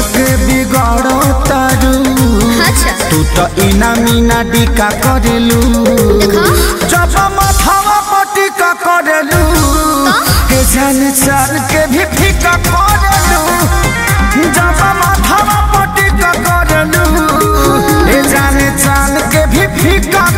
के बिगाड़ो तारू अच्छा तू तो इना मीना डिका करेलू देखो जब माथावा पटिका करेलू के जान चाल के भी फीका करेलू जब माथावा पटिका करेलू के जान चाल के भी फीका